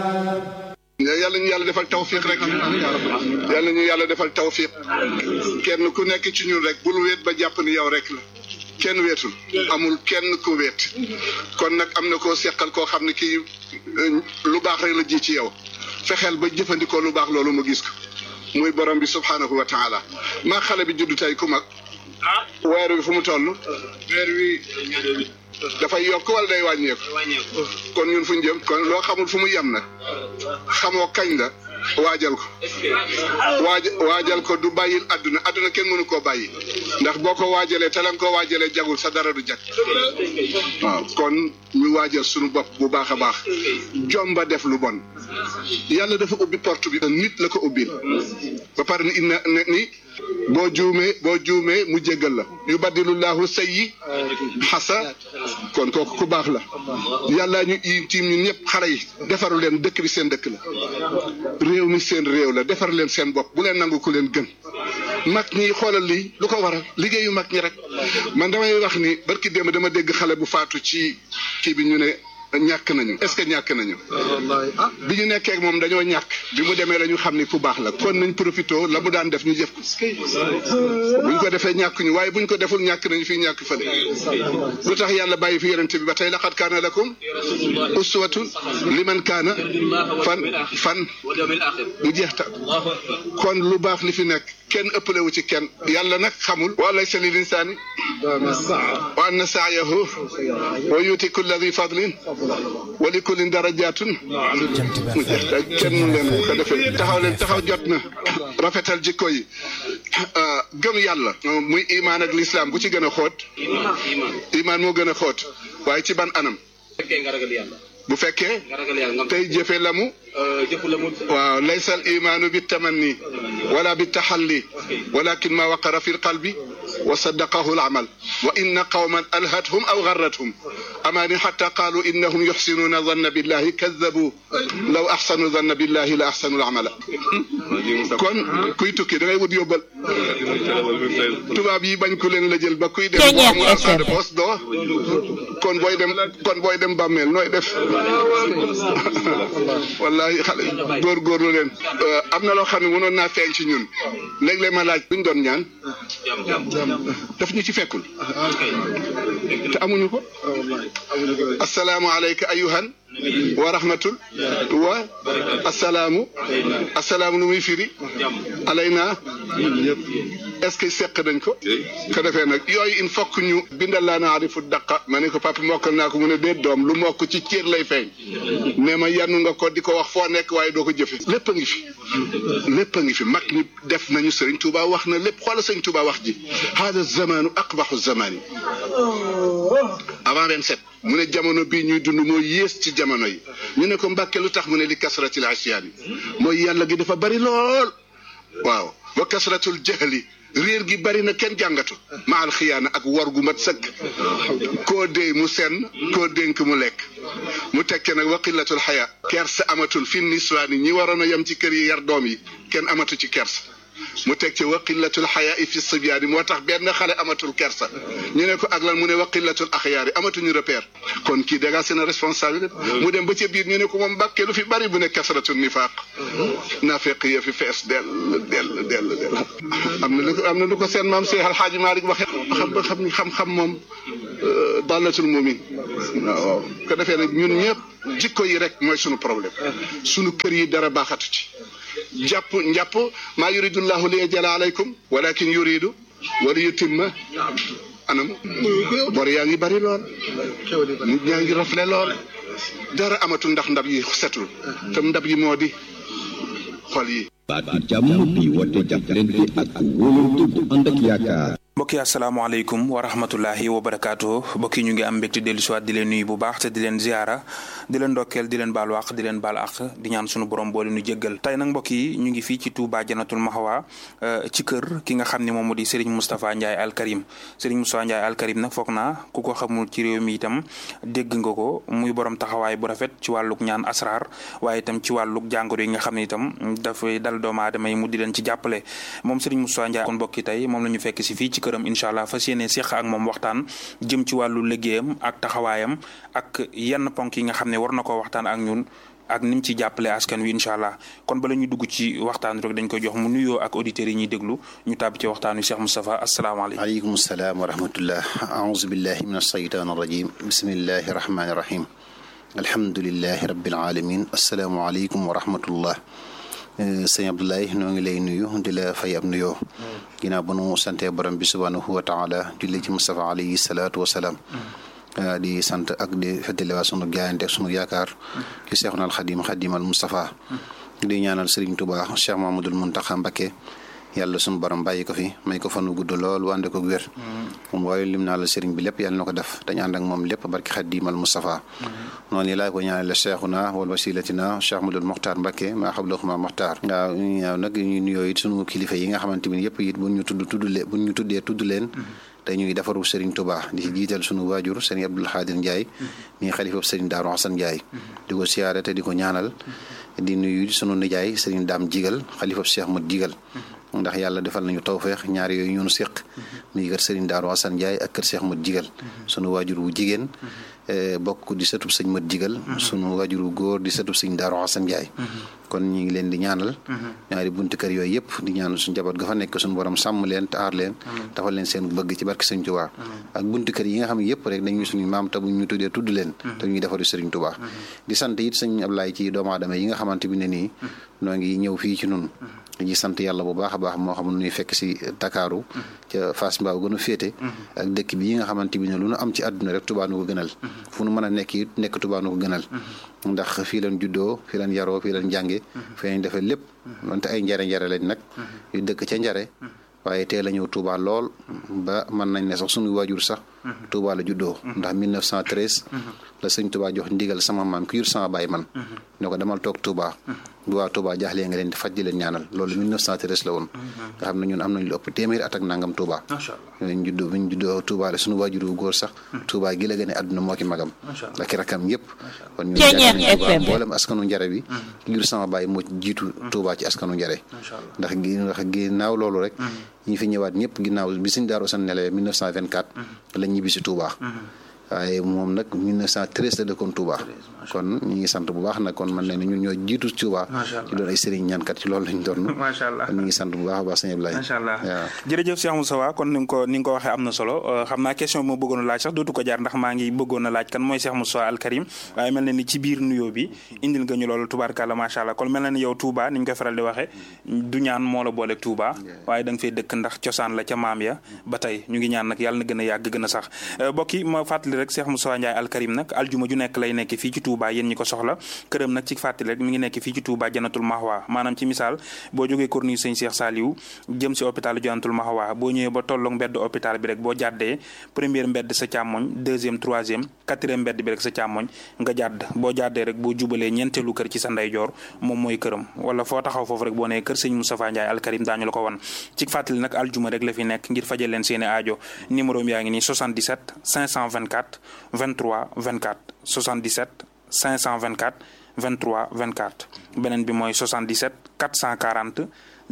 yàlla ñu yàlla defal tawfiq rek yàlla ñu yàlla defal tawfiq kenn ku nekk ci ñun rek bul wéet ba jàpp ni yow rek la kenn weetul amul kenn ku weet kon nag am na koo seqal koo xam ne kii lu baax rek la ji ci yow fexeel ba jëfandikoo lu baax loolu mu gis ko muy borom bi subhanahu wa taala maa xale bi juddu tey ku mag weer wi fu mu toll weer wi dafay yokk wala day wàññeeku kon ñun fu ñu jëm kon loo xamul fu mu yem nag xamoo kañ la waajal ko waaj waajal ko du bàyyil àdduna àdduna kenn mënu koo bàyyi ndax boo ko waajalee te la nga koo waajalee jagul sa dara du jag waaw kon ñu waajal suñu bopp bu baax a baax jomba def lu bon yàlla dafa ubbi porte bi nit la ko ubbil ba pare ni inna ni boo juumee boo juumee mu jéggal la yu baddilullahu sayyi xasa kon kooku ku baax la yàlla ñu tiim ñun ñëpp xale yi defaru leen dëkk bi seen dëkk la réew mi seen réew la defar leen seen bopp bu leen nangu ku leen gën mag ñi xoolal lii lu ko waral liggéeyu mag ñi rek man damay wax ni barki démb dama dégg xale bu faatu ci kii bi ñu ne ñàkk nañu est-ce que ñàkk nañu bi ñu nekkee ak moom dañoo ñàkk bi mu demee la ñu xam ni ku baax la kon nañ profité la mu daan def ñu jëf ko buñ ko defee ñàkk ñu waaye buñ ko deful ñàkk nañu fii ñàkk fële lu tax yàlla bàyyi fi yonente bi ba tey laqad kaana lakum uswatun liman kaana fan fan mu jeex ta kon lu baax li fi nekk kenn ëppale wu ci kenn yàlla nag xamul wa laysa lil insaani wa anna sa'yahu wa yuti kulla dhi fadlin wa li kullin darajatun mu jeex ta kenn leen ko defee taxaw leen taxaw jot na rafetal jikko yi gëm yàlla muy imaan ak lislaam bu ci gën a xóot imaan moo gën a xóot waaye ci ban anam bu fekkee tey jëfe la mu waaw laysa al imaanu bi tamanni wala bi taxalli walakin ma waqara fi lqalbi wa saddaqahu al amal wa inna qawman alhathum aw garrathum amaani xata qaalu innahum yuxsinuuna zanna billahi kadabu law axsanu zanna billahi la axsanu al amala kon kuy tukki da ngay wut yóbbal tubaab yi bañ ku leen la jël ba kuy dem boo amul argent de poche doo kon booy dem kon booy dem bàmmeel nooy def wallahi xale góorgóorlu leen am na loo xam ne mënoon naa feeñ ci ñun léeg-léeg ma laaj buñ doon ñaan daf ñu ci fekkul te amuñu ko assalaamu alayka ayuhan wa rahmatul wa assalaamu assalaamu lu muy firi alayna est-ce que seq nañ ko ko defee nag yooyu il faut que ñu bindal laa naarifu daqa ma ne ko papa mokkal naa ko mu ne dee doom lu mokk ci cër lay feeñ ne ma yannu nga ko di ko wax foo nekk waaye doo ko jëfe lépp a ngi fi lépp a ngi fi mag ñi def nañu sëriñ Tuuba wax na lépp xoola sëriñ Tuuba wax ji hada zamanu aqbaxu zamani avant 27 mu ne jamono bii ñuy dund moo yées ci jamono yi ñu ne ko mbàkke lu tax mu ne li kasratil asiyaan yi mooy yàlla gi dafa bari lool waaw wa kasratul jahli réer gi bari na kenn jàngatu maal xiyaana ak war gu mat sëkk koo déy mu senn koo dénk mu lekk mu tekke nag wa qillatul xaya kersa amatul fi niswaani ñi waroon a yem ci kër yi yar doom yi kenn amatu ci kersa mu teg ci wa qillatul xayaa fi sibyaani moo tax benn xale amatul kersa ñu ne ko ak lan mu ne wa qillatul axyaari amatuñu repère kon kii dégg seen responsabilité mu dem ba ca biir ñu ne ko moom mbàkkee lu fi bari bu ne kasratul nifaaq naafeq ya fi fees dell dell dell dell am na lu ko am na lu ko seen maam Seex Alxaaji Maalik waxe xam ba xam xam-xam moom dallatul mumin waaw ko defee nag ñun ñëpp jikko yi rek mooy sunu problème sunu kër yi dara baaxatu ci njàpp njàpp maa yuridullahu li yajala alaykum walakin yuridu wala yutimma anam bor yaa ngi bari lool nit ñaa ngi rafle lool dara amatul ndax ndab yi setul te ndab yi moo di xol yi baatu jàmm bi woote jàppalante ak wóolante bu ànd ak yaakaar mbokki asalaamaaleykum wa rahmatullahi wa barakaatu mbokki ñu ngi am mbégte dellu siwaat di leen nuyu bu baax te di leen ziara di leen ndokkeel di leen baal wàq di leen baal àq di ñaan sunu borom boole nu jéggal tey nag mbokk yi ñu ngi fii ci Touba Janatul Mahwa ci kër ki nga xam ne moom moo di Serigne Moustapha Ndiaye Al Karim Serigne Moustapha Ndiaye Al Karim nag foog naa ku ko xamul ci réew mi itam dégg nga ko muy borom taxawaay bu rafet ci wàlluk ñaan asrar waaye itam ci wàlluk jàngoro yi nga xam ne itam dafay dal doomu aadama yi mu di leen ci jàppale moom Serigne Moustapha Ndiaye kon mbokki tey moom la ñu fekk si fii ci këram incha allah fas yéene seq ak moom waxtaan jëm ci wàllu liggéeyam ak taxawaayam ak yenn ponk yi nga xam ne war na koo waxtaan ak ñun ak ni mu ci jàppale askan wi incha allah kon bala ñu dugg ci waxtaan rek dañ koy jox mu nuyoo ak auditeurs yi ñuy déglu ñu tàbbi ci waxtaan wi Cheikh Moustapha asalaamaaleykum. aleykum salaam wa rahmatullah aouzu billahi min alsheytaan arrajim bismillahi rahmani rahim alhamdulilahi rabbil alamin asalaamualeykum wa rahmatullah sëñ Abdoulaye noo ngi lay nuyu di la fay ab nuyoo ginnaaw ba nu sante borom bi subhanahu wa taala julli ci Mustafa alayhi salaatu wa salaam di sant ak di feddaliwaat sunu jaayante sunu yaakaar ci Seexuna Alxadim Xadimal Mustafa di ñaanal Serigne Touba Cheikh Mamadul Muntaxa Mbakke yàlla sunu borom bàyyi ko fi may ko fanu gudd lool wànde ko wér moom waaye lim naa la Serigne bi lépp yàlla na ko def dañ ànd ak moom lépp barki Xadimal Mustafa noonu laa ko ñaanale Cheikhuna wal wasilatina Cheikh Madul Mokhtar Mbakke maa xablaxuma Mokhtar waaw ñaaw nag ñu nuyoo it sunu kilifa yi nga xamante ni yëpp it buñ ñu tudd tudd leen buñ ñu tuddee tudd leen dañuy defaru Serigne Touba di ci jiital sunu waajur Serigne Abdoul Khadir Ndiaye mi xalifa Serigne Darou Hassan Ndiaye di ko siyaare te di ko ñaanal di nuyu sunu nijaay Serigne Dame Jigal xalifa Cheikh Mat Jigal ndax yàlla defal nañu tawfeex ñaar yooyu ñoonu séq muy kër Serigne Darou Hassan Ndiaye ak kër Cheikh Mat Jigal sunu waajur wu jigéen bokk di sëtub sëñ Mat Jigal sunu waajur wu góor di sëtub sëñ Darou Hassan Ndiaye kon ñu ngi leen di ñaanal ñaari buntu kër yooyu yëpp di ñaanal suñu njaboot ga fa nekk suñu borom sàmm leen te aar leen dafal leen seen bëgg ci barke sëñ Touba ak buntu kër yi nga xam ne yëpp rek dañuy suñu maam te bu ñu tuddee tudd leen te ñuy defaru sëriñ Touba di sant it sëñ Ablaye ci doomu aadama yi nga xamante bi ne nii noo ngi ñëw fii ci nun dañuy sant yàlla bu baax a baax moo xam ne ñuy fekk si Dakaaru ca Fass Mbao gën a féete ak dëkk bi yi nga xamante bi ne lu nu am ci àdduna rek Touba nu ko gënal fu nu mën a nekk it nekk Touba nu ko gënal ndax fii leen juddoo fii leen yaroo fii leen jànge fii leen defee lépp donte ay njare njare lañ nag yu dëkk ca njare waaye teel a ñëw Touba lool ba mën nañ ne sax suñu waajur sax Touba la juddoo ndax 1913 la sëñ Touba jox ndigal sama maam ki jur sama baay man ne ko demal toog Touba bu waa Touba jaaxlee nga leen di faj di leen ñaanal loolu 1913 la woon nga xam ne ñun am nañ lu ëpp téeméeri at ak nangam Touba ñu juddoo bi ñu juddoo Touba la suñu waajur wu góor sax Touba gi la gën a àdduna moo ki magam ak i rakam yëpp kon ñun Touba mboolem askanu njare bi ki jur sama baay moo jiitu Touba ci askanu njare ndax gi ndax ginnaaw loolu rek ñi fi ñëwaat ñëpp ginnaaw bi suñ daaru san nelawee 1924 la ñibbi si Touba waaye moom nag 1913 la dëkkoon Touba kon ñu ngi sant bu baax nag kon man ne ñun ñoo jiitu Touba ci doon ay sëriñ ñaankat ci loolu lañ doon macha allah kon ñu ngi sant bu baax a baax sëñ Ablaye macha allah waaw jërëjëf Cheikh Moustapha kon ni nga ko ni nga ko waxee am na solo xam naa question bi ma bëggoon a laaj sax dootu ko jaar ndax maa ngi bëggoon a laaj kan mooy Cheikh Moustapha Al Karim waaye mel na ni ci biir nuyoo bi indil nga ñu loolu tubaarkàlla macha allah kon mel na ni yow Touba ni ñu koy faral di waxee du ñaan moo la booleeg Touba waaye da nga fay dëkk ndax cosaan la ca maam ya ba tey ñu ngi ñaan nag yàlla na gën a yàgg gën a sax mbokk yi ma fàttali rek Cheikh Moustapha Ndiaye Al Karim nag aljuma ju nekk lay nekk fii ci Touba yéen ñi ko soxla këram nag ci fàttali rek mi ngi nekk fii ci Touba Janatul Mahwa maanaam ci misaal boo jógee corniche sëñ Cheikh Saliou jëm si hôpital Janatul Mahwa boo ñëwee ba tolloog mbedd hôpital bi rek boo jàddee première mbedd sa càmmoñ deuxième troisième quatrième mbedd bi rek sa càmmoñ nga jàdd boo jàddee rek boo jubalee ñeenteelu kër ci sa ndeyjoor moom mooy këram wala foo taxaw foofu rek boo nee kër sëñ Moustapha Ndiaye Al Karim daañu la ko wan ci fàttali nag aljuma rek la fi nekk ngir fajal leen seeni aajo numéro yaa ngi nii 77 524 23 24 77 524 23 24 beneen bi mooy 77 440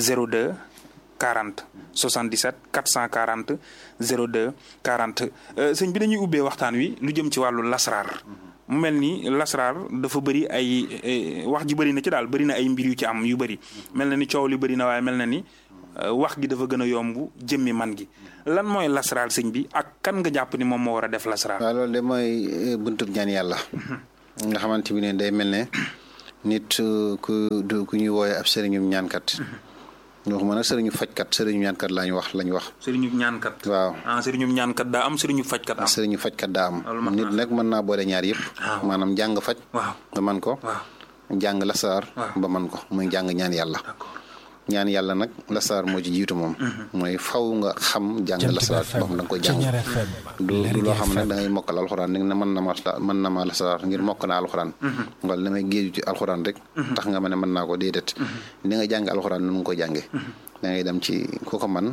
02 40 77 440 02 40 sëñ bi dañuy ubbee waxtaan wi lu jëm ci wàllu lasraar mu mel ni lasraar dafa bëri ay wax ji bëri na ci daal bëri na ay mbir yu ci am yu bëri mel na ni coow li bëri na waaye mel na ni wax gi dafa gën a yomb jëmmi man gi lan mooy lasraar sëñ bi ak kan nga jàpp ni moom moo war a def lasraar. waaw loolu de mooy buntub ñaan yàlla. nga xamante bi ne day mel ne nit ku ku ñuy wooye ab sëriñum ñaankat. ñu wax ma nag sëriñu fajkat sëriñu ñaankat laañu wax lañu wax. sëriñu ñaankat. waaw ah sëriñu ñaankat daa am sëriñu fajkat am. sëriñu fajkat daa am. loolu mën nit nag mën naa boole ñaar yëpp. waaw maanaam jàng faj. waaw ba man ko. waaw jàng lasaar. waaw ba man ko muy jàng ñaan yàlla. d'accord ñaan yàlla nag lasaar moo ci jiitu moom. mooy faw nga xam jàng lasaar boo xam da nga koy jàng. du du loo xam ne da ngay mokkal alxuraan ne mën na ma mën na ma lasaar ngir mokk naa alxuraan. wala damay géeju ci alxuraan rek. tax nga ma ne mën naa ko déedéet. ni nga jàng alxuraan nu mu ko jàngee. da ngay dem ci ku ko man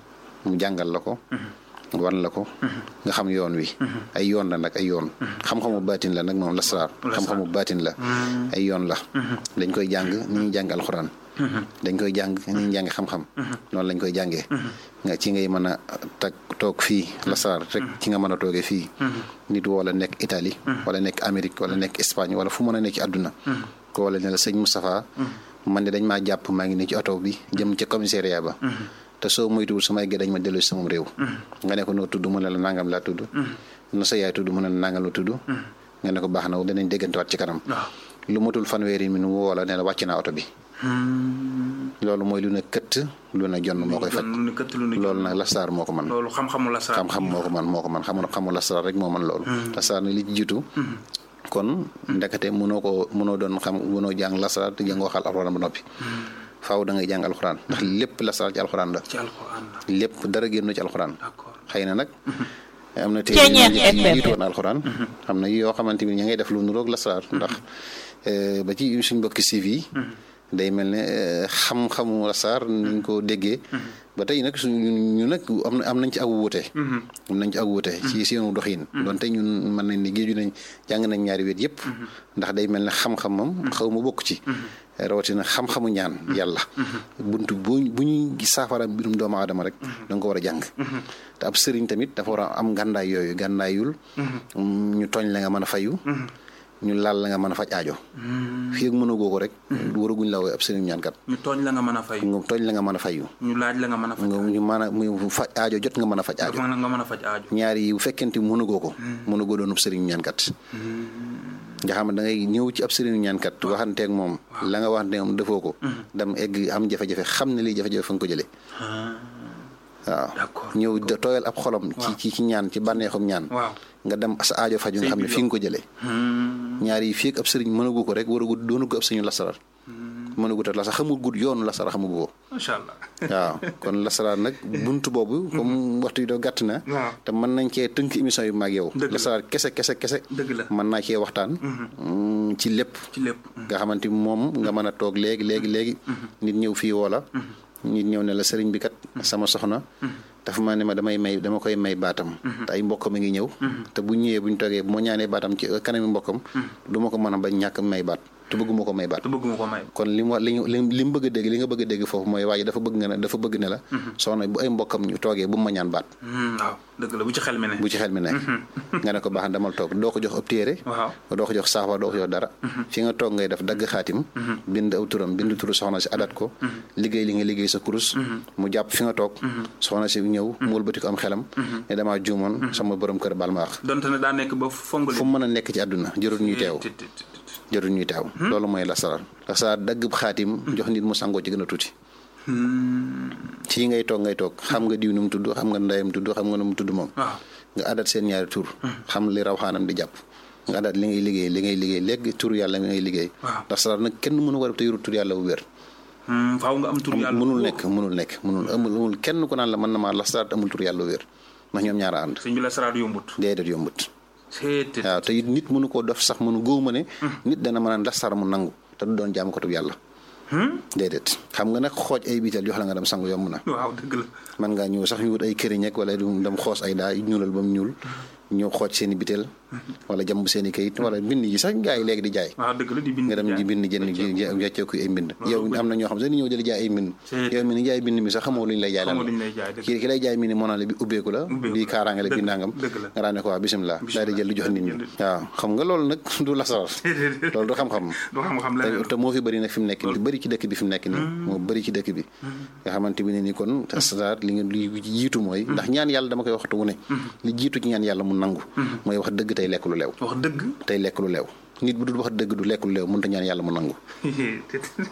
mu jàngal la ko. wan la ko nga xam yoon wi ay yoon la nag ay yoon xam-xamu baatin la nag moom lasraar xam-xamu baatin la ay yoon la dañ koy jàng ni ñuy jàng alxuraan dañ koy jàng ni ñuy jàng xam-xam noonu lañ koy jàngee nga ci ngay mën a tag toog fii lasraar rek ci nga mën a toogee fii nit wala nekk Italie wala nekk Amérique wala nekk Espagne wala fu mën a nekk ci àdduna ko wala ne la sëñ Moustapha man de dañ maa jàpp maa ngi nii ci oto bi jëm ca commissariat ba te soo moytuwul su may dañ ma delloo si sama réew nga ne ko noo tudd mu ne la nangam laa tudd na sa yaay tudd mu ne la nangam la tudd nga ne ko baax na danañ déggantewaat ci kanam lu matul fanweeri mi nu woo la ne la wàcc naa oto bi loolu mooy lu ne këtt lu ne jonn moo koy faj loolu nag lastaar moo ko man loolu xam-xamu lastaar xam-xam moo ko man moo ko man xam xamu lastaar rek moo man loolu lastaar nag li ci jiitu kon ndekete mënoo ko mënoo doon xam mënoo jàng lastaar te jàngoo xal alxuraan ba noppi faaw da ngay jàng alxuraan ndax lépp lastaar ci alxuraan la ci alxuraan la lépp dara génn ci alxuraan d'accord xëy na nag am na téere yi jiitu woon alxuraan xam na yoo xamante ni ña ngay def lu nuroog lastaar ndax ba ci suñ mbokki siif yi day mel ne xam-xamu lasaar niñ ko déggee ba tey nag suñu ñu nag am na am nañ ci ak wuute am nañ ci ak wuute ci seenu doxin donte ñun mën nañ ni géeju nañ jàng nañ ñaari wet yëpp ndax day mel ne xam-xamam xaw ma bokk ci rawatina xam-xamu ñaan yàlla buntu bu bu ñuy saafara mbirum doomu aadama rek da nga ko war a jàng te ab sëriñ tamit dafa war a am gàndaay yooyu gàndaayul ñu tooñ la nga mën a fayu ñu laal la nga mën a faj aajo fii ak mënagoo ko rek waraguñ la wooy ab sëriñ ñaankat ñu tooñ la nga mën a fay nga tooñ la nga mën a fayu ñu laaj la nga mën a faj nga ñu mën a mu faj aajo jot nga mën a faj aajo nga mën a faj aajo ñaar yi bu fekkente mënagoo ko mënagoo doon ab sëriñ ñaankat nga xam ne da ngay ñëw ci ab sëriñu ñaankat waxanteeg moom la nga waxanteeg moom defoo ko dem egg am jafe-jafe xam ne lii jafe-jafe fa nga ko jëlee waaw ñëw tooyal ab xolam ci ci ñaan ci bànneexum ñaan nga dem sa aajo faju nga xam ne fi nga ko jëlee ñaar yi fii ak ab sëriñ mënagu ko rek waragu doonu ko ab sëriñu lasarar mënagu ta lasar xamul gud yoonu lasara xamugu ko macha allah waaw kon lasaraar nag buntu boobu comme waxtu yi doo gàtt na te mën nañ cee tënk émission yu mag yow lasaraar kese kese kese dëgg la mën naa cee waxtaan ci lépp ci lépp nga xamante moom nga mën a toog léegi léegi léegi nit ñëw fii woola nit ñëw ne la sëriñ bi kat sama soxna dafa ma ne ma damay may dama koy may baatam te ay mbokkam a ngi ñëw te bu ñëwee bu ñu toogee bu ma ñaanee baatam ci kanami mbokkam du ma ko mën a bañ ñàkk may baat te bëgguma ko may baat te bëgguma ko may kon li mu li li mu bëgg a dégg li nga bëgg a dégg foofu mooy waaye dafa bëgg nga ne dafa bëgg ne la soxna bu ay mbokkam ñu toogee bu ma ñaan baat waaw dëgg la bu ci xel mi ne bu ci xel mi ne nga ne ko baax damal toog doo ko jox ab téere waaw doo ko jox saafara doo ko jox dara fi nga toog ngay def dagg xaatim bind aw turam bind turu soxna si adat ko liggéey li nga liggéey sa kurus mu jàpp fi nga toog soxna si ñëw mu wëlbati ko am xelam ne damaa juumoon sama borom kër baal ma wax donte ne daa nekk ba fongali fu mu mën a nekk ci àdduna jërul ñuy teew jërul ñuy teew loolu mooy lasaraar lasaraar dagg xaatim jox nit mu sangoo ci gën a tuuti fii ngay toog ngay toog xam nga diw nu mu tudd xam nga ndeyam tudd xam nga nu mu tudd moom nga adat seen ñaari tur xam li raw xaanam di jàpp nga adat li ngay liggéey li ngay liggéey léegi tur yàlla mi ngay liggéey lasaraar nag kenn mënu ko def te yorut tur yàlla bu wér faaw nga am tur yàlla mënul nekk mënul nekk mënul amul amul kenn ku naan la mën na maa lasaraar amul tur yàlla bu wér ndax ñoom ñaara ànd sëñ bi lasaraar yombut déedéet yombut waaw te it nit mënu koo def sax mënu góob ma ne nit dana mën a lasaraar mu nangu te du doon jaam ko tub yàlla déedéet xam nga nag xooj ay biital jox la nga dem sangu yomb na waaw dëgg la man ngaa ñëw sax ñu wut ay këriñ ak wala du dem xoos ay daa ñuulal ba mu ñuul ñëw xooj seen i bitel wala jàmb seen i kayit wala bind yi sax gaa yi léegi di jaay waaw dëgg la di bind nga dem di bind jënd jàcceeku ay mbind yow am na ñoo xam sax ni ñëw jëli jaay ay mbind yow mi ni jaay bind mi sax xamoo lu ñu lay jaay lan la ki ki lay jaay mi ni moo naan la bi ubbeeku la bi kaaraange la bi nangam nga daan ne ko waa bisimilah daal di jël di jox nit ñi waaw xam nga loolu nag du lasaraar loolu du xam-xam te moo fi bëri nag fi mu nekk nii bëri ci dëkk bi fi mu nekk nii moo bëri ci dëkk bi nga xamante bi ne ni kon lasaraar li nga li jiitu mooy ndax ñaan yàlla dama koy waxtu wu ne li jiitu ci ñaan yàlla mu nangu mooy wax dëgg tey lekk lu leew wax dëgg tey lekk lu leew nit bu dul wax dëgg du lekk lu leew mënut a ñaan yàlla mu nangu